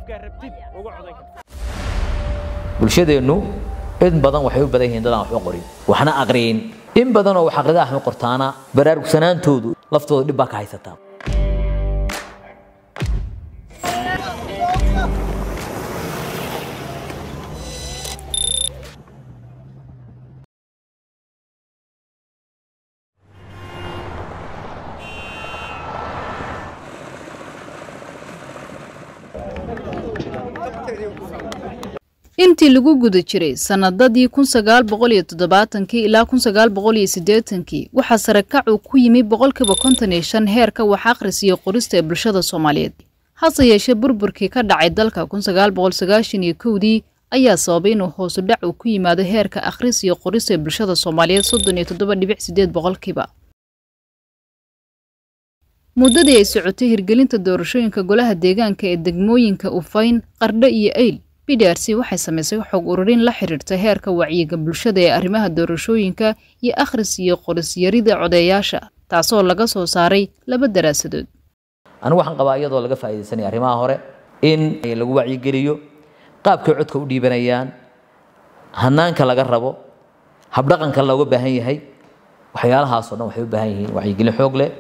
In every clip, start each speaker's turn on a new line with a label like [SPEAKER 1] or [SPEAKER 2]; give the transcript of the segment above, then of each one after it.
[SPEAKER 1] qofkaa rabtid ugu codayn karta
[SPEAKER 2] bulshadeennu in badan waxay u badan yihiin dadaan waxba qorin waxna aqriyin in badan oo wax aqrida ahma qortaana baraarugsanaantoodu laftooda dhib baa ka haysataa
[SPEAKER 3] intii lagu guda jiray sannadadii kun sagaal boqol iyo toddobaatankii ilaa kun sagaal boqol iyo siddeetankii waxaa sare kacu ku yimi boqolkiiba konton iyo shan heerka wax akhris iyo qorista ee bulshada soomaaliyeed hase yeeshee burburkii ka dhacay dalka kun sagaal boqol sagaashan iyo kowdii ayaa sababay inuu hoosu dhac uu ku yimaado heerka akhris iyo qorista ee bulshada soomaaliyeed soddon iyo toddoba dhibic siddeed boqolkiiba muddadii ay socotay hirgelinta doorashooyinka golaha deegaanka ee degmooyinka ufayn qardho iyo eyl b d r c waxay samaysay xog ururin la xiriirta heerka wacyiga bulshada ee arrimaha doorashooyinka iyo akhris iyo qorisyarida codeeyaasha taasoo laga soo saaray laba daraasadood
[SPEAKER 2] anigu waxaan qabaa iyadoo laga faa'iidaysanaya arrimaha hore in lagu wacyigeliyo qaabkay codka u dhiibanayaan hanaanka laga rabo habdhaqanka looga baahan yahay waxyaalahaasoo dhan waxay u baahan yihiin wacyigelin xoog leh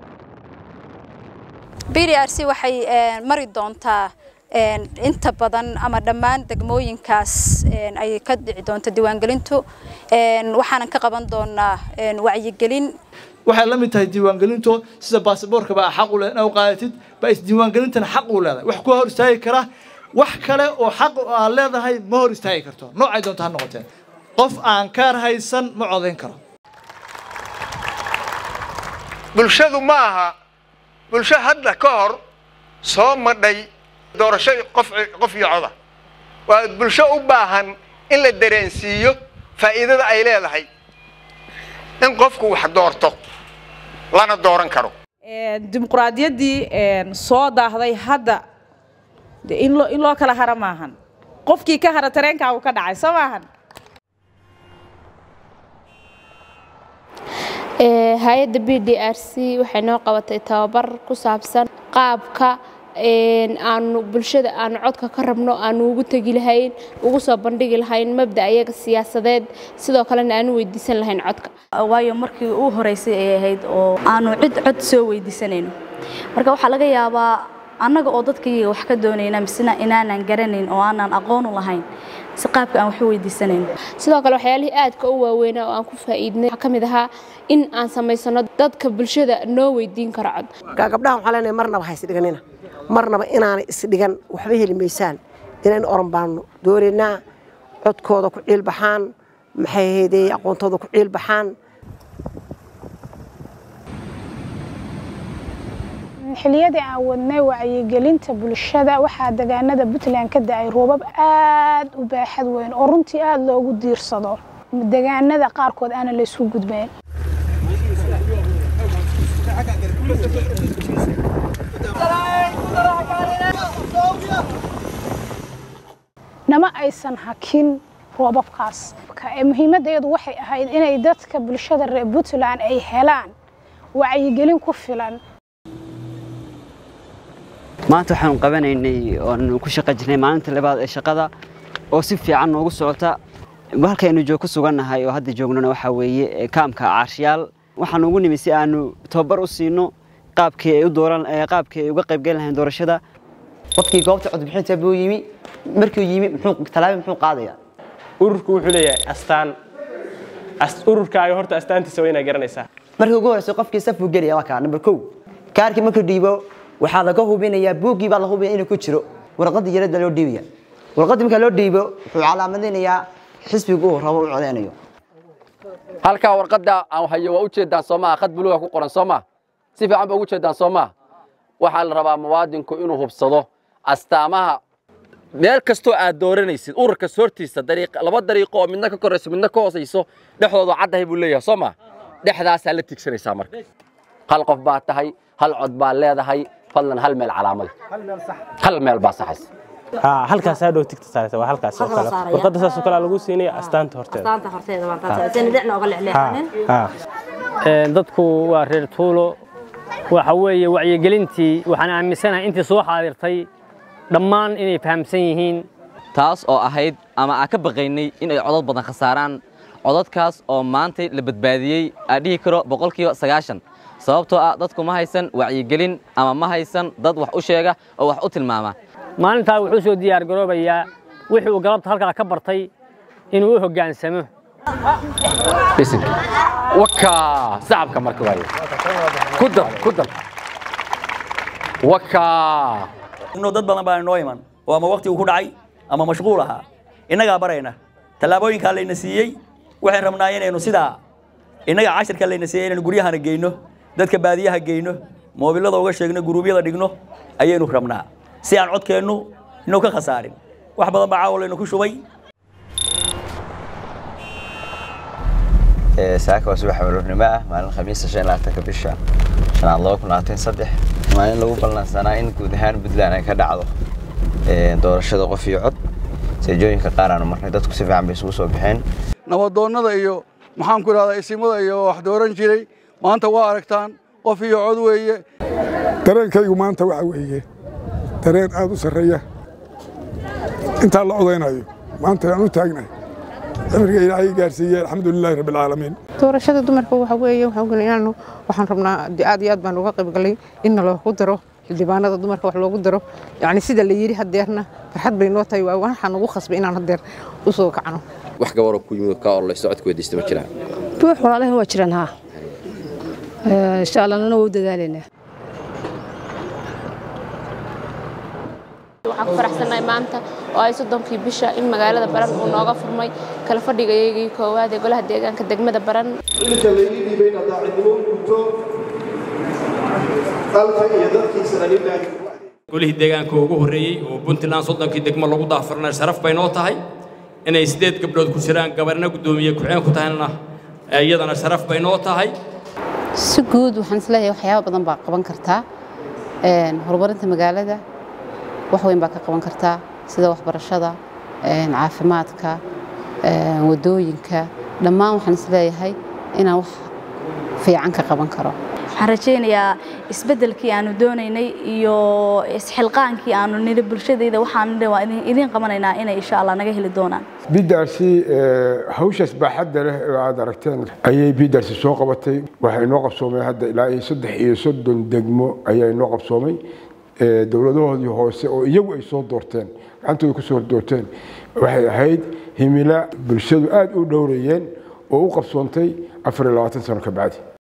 [SPEAKER 4] b d r c waxay mari doontaa inta badan ama dhammaan degmooyinkaas ay ka dhici doonto diiwaangelintu waxaanan ka qaban doonaa wacyigelin
[SPEAKER 5] waxay la mid tahay diiwaangelinto sida baasaboorka baa xaq u leh inaad u qaadatid baa isdiiwaangelintana xaq u leedahay wax ku hor istaagi kara wax kale oo xaq aad leedahay ma hor istaagi karto noocay doonto ha noqoteen qof aan kaar haysan ma codayn karo
[SPEAKER 6] bulshadu ma aha bulsho hadda ka hor soo madhay doorasho qof qof iyo coda waa bulsho u baahan in la dareensiiyo faa'iidada ay leedahay in qofku wax doorto lana dooran karo
[SPEAKER 7] dimuqraadiyaddii soo daahday hadda in loo in loo kala hara maahan qofkii ka hara tareenkaagu ka dhacay soo maahan
[SPEAKER 8] hay-adda b d r c waxay noo qabatay tababar ku saabsan qaabka aanu bulshada aanu codka ka rabno aanu ugu tegi lahayn ugu soo bandhigi lahayn mabda ayaga siyaasadeed sidoo kalena aanu weydiisan lahayn codka
[SPEAKER 9] waayo markii uu horeysay ay ahayd oo aanu cid cod soo weydiisanayno marka waxaa laga yaabaa annaga oo dadkaiyaga wax ka doonayna misena inaanan garanayn oo aanan aqoon u lahayn si qaabka aan wax u weydiisanayno
[SPEAKER 8] sidoo kale waxyaalihii aadka u waaweynaa oo aan ku faa'iidnay waxaa ka mid ahaa in aan samaysano dadka bulshada noo weydiin karo cod
[SPEAKER 10] gabdhaha waxaan leenahay marnaba ha isdhiganina marnaba inaanay isdhigan waxba heli maysaan inaynu oran baanno doonaynaa codkooda ku ciilbaxaan maxay ahaydee aqoontooda ku ciilbaxaan
[SPEAKER 11] xilliyadii aan wadnay wacyigelinta bulshada waxaa deegaanada puntland ka da-ay roobab aad u baaxad weyn oo runtii aada loogu diirsado deegaanada qaarkood aana la isku gudbeen nama aysan hakin roobabkaas muhiimaddeedu waxay ahayd inay dadka bulshada reer puntland ay helaan wacyigelin ku filan
[SPEAKER 12] maanta waxaanu qabanaynay oonu ku shaqa jirnay maalinta labaad ee shaqada oo si fiican noogu socota halkaynu joog ku sugannahay oo hadda joognona waxaa weeye kaamka caarshiyaal waxaanu ugu nimi si aanu tababar u siino qaabkii ay u dooran qaabkii ay uga qaybgeli lahayn doorashada
[SPEAKER 13] qofkii goobta codbixinta buu yimi markuu yimi muxuu talaabi muxuu qaadayaa
[SPEAKER 1] ururku wuxuu leeyahay astaan ururkaaga horta astaantiisa waa inaad garanaysaa
[SPEAKER 13] markii ugu horeysa qofkii saf buu gelaya waa kaa number kow kaarkii markuu dhiibo waxaa laga hubinayaa buuggii baa la hubinaya inuu ku jiro warqadii yarada loo dhiibaya warqadii marka loo dhiibo wuxuu calaamadinayaa xisbigu uu rabo u codeynayo
[SPEAKER 14] halkaa warqadda aan hayo waa u jeedaan soo maha khad buluuga ku qoran soo maha si fiican ba ugu jeedaan soo maha waxaa la rabaa muwaadinku inuu hubsado astaamaha meel kastoo aad dooranaysid ururkas hortiisa laba dariiqo oo midna ka korayso midna ka hoosayso dhexdooda caddahay buu leeyahay soo maha dhexdaasaa la tigsanaysaa marka hal qof baa tahay hal cod baa leedahay fadlan hal meel calaamada hal meel baa saxaysa
[SPEAKER 1] halkaas aa dhow tigta saaraysa waa halkaas oo kale warqadda saas oo kale lagu siinaya astaanta horteeda
[SPEAKER 15] astaanta horteeda waan taas aysan dhicna oga lexleexanin
[SPEAKER 16] dadku waa reer tuulo waxa weeye wacyigelintii waxaan aaminsanahay intii soo xaadirtay dhammaan inay fahamsan yihiin
[SPEAKER 17] taas oo ahayd ama aan ka baqaynay in ay codad badan khasaaraan codadkaas oo maanta la badbaadiyey aan dhihi karo boqolkiiba sagaashan sababtoo ah dadku ma haysan wacyigelin ama ma haysan dad wax u sheega oo wax u tilmaama
[SPEAKER 16] maalintaa wuxuu soo diyaargaroobayaa wixii uu galabta halkaa ka bartay inuu u hoggaansamo
[SPEAKER 14] bisinka wakaa sacabka marka waaye ku dar ku dar wakaa
[SPEAKER 18] inuu dad badan baa inoo iman oo ama waqti uu ku dhacay ama mashquul ahaa innagaa barayna tallaabooyinkaa layna siiyey waxaan rabnaa inaynu sidaa innaga cashirka layna siiyey inaynu guryahana geyno dadka baadiyaha geyno moobilada uga sheegno guruubyada dhigno ayaynu rabnaa si aan codkeennu inuu ka khasaarin wax badan baa caawa laynu ku shubay
[SPEAKER 19] saaka waa subax aroornimo ah maalin khamiista shan labaatanka bisha shanaad laba kun labaatan saddex maalin lagu ballansanaa in guud ahaan puntland ay ka dhacdo doorashada qof iyo cod seejooyinka qaar aanu marnay dadku si fiican bay isugu soo baxeen
[SPEAKER 20] nabadoonnada iyo maxaan ku idhahdaa isimada iyo wax dooran jiray maanta waa aragtaan qof iyo cod weeye
[SPEAKER 21] dareenkaygu maanta waxa weeye dareen aad u sarreeya intaa la odaynayo maanta aan u taagnahay cimriga ilaahay gaarsiiyey alxamdulilaahi rabbi alcaalamiin
[SPEAKER 22] doorashada dumarka waxa weeye waxaan ognahay inaanu waxaan rabnaa aad iyo aad baan uga qayb galay in loogu daro xildhibaanada dumarka wax loogu daro yacni sida la yidhi hadeerna farxad bay noo tahay waa waxaan ugu khasbay inaan hadeer u soo kacno
[SPEAKER 23] wax gabaroo ku yimid ka orlayso codka weydiista ma jiraan
[SPEAKER 24] buux walaalahan waa jiraan haa insha allah nana waa u dadaalaynaa
[SPEAKER 8] waxaan ku faraxsanahay maanta oo ay soddonkii bisha in magaalada baran uu nooga furmay kala fadhigayaygii koowaad ee golaha deegaanka degmada baran
[SPEAKER 25] inta laydii dhiibay inaad daacidnimo u gudto dalka iyo dadkiisana lilaahi
[SPEAKER 26] golihii deegaanka ugu horreeyey oo puntland soddonkii degmo lagu daafurnay sharaf bay noo tahay inay sideed gabdhood ku jiraan gabarna guddoomiye ku-xeen ku tahayna iyadana sharaf bay noo tahay
[SPEAKER 27] si guud waxaan isleeyahay waxyaabo badan baa qaban kartaa horumarinta magaalada wax weyn baa ka qaban kartaa sida waxbarashada caafimaadka wadooyinka dhammaan waxaan isleeyahay inaan wax fiican ka qaban karo
[SPEAKER 9] waxaan rajaynayaa isbeddelkii aanu doonaynay iyo isxilqaankii aanu nidhi bulshadayda waxaan nidhi waa idiin qabanaynaa inay insha allah naga heli doonaan
[SPEAKER 21] bidaarsi hawshaas baaxadda leh oo aad aragteen ayay bidaarsi soo qabatay waxaa inoo qabsoomay hadda ilaa iyo saddex iyo soddon degmo ayaa inoo qabsoomay dowladahoodii hoose oo iyagu ay soo doorteen gacantooda ku soo doorteen waxay ahayd himila bulshadu aad u dhowrayeen oo u qabsoontay afar iyo labaatan sano ka bacdi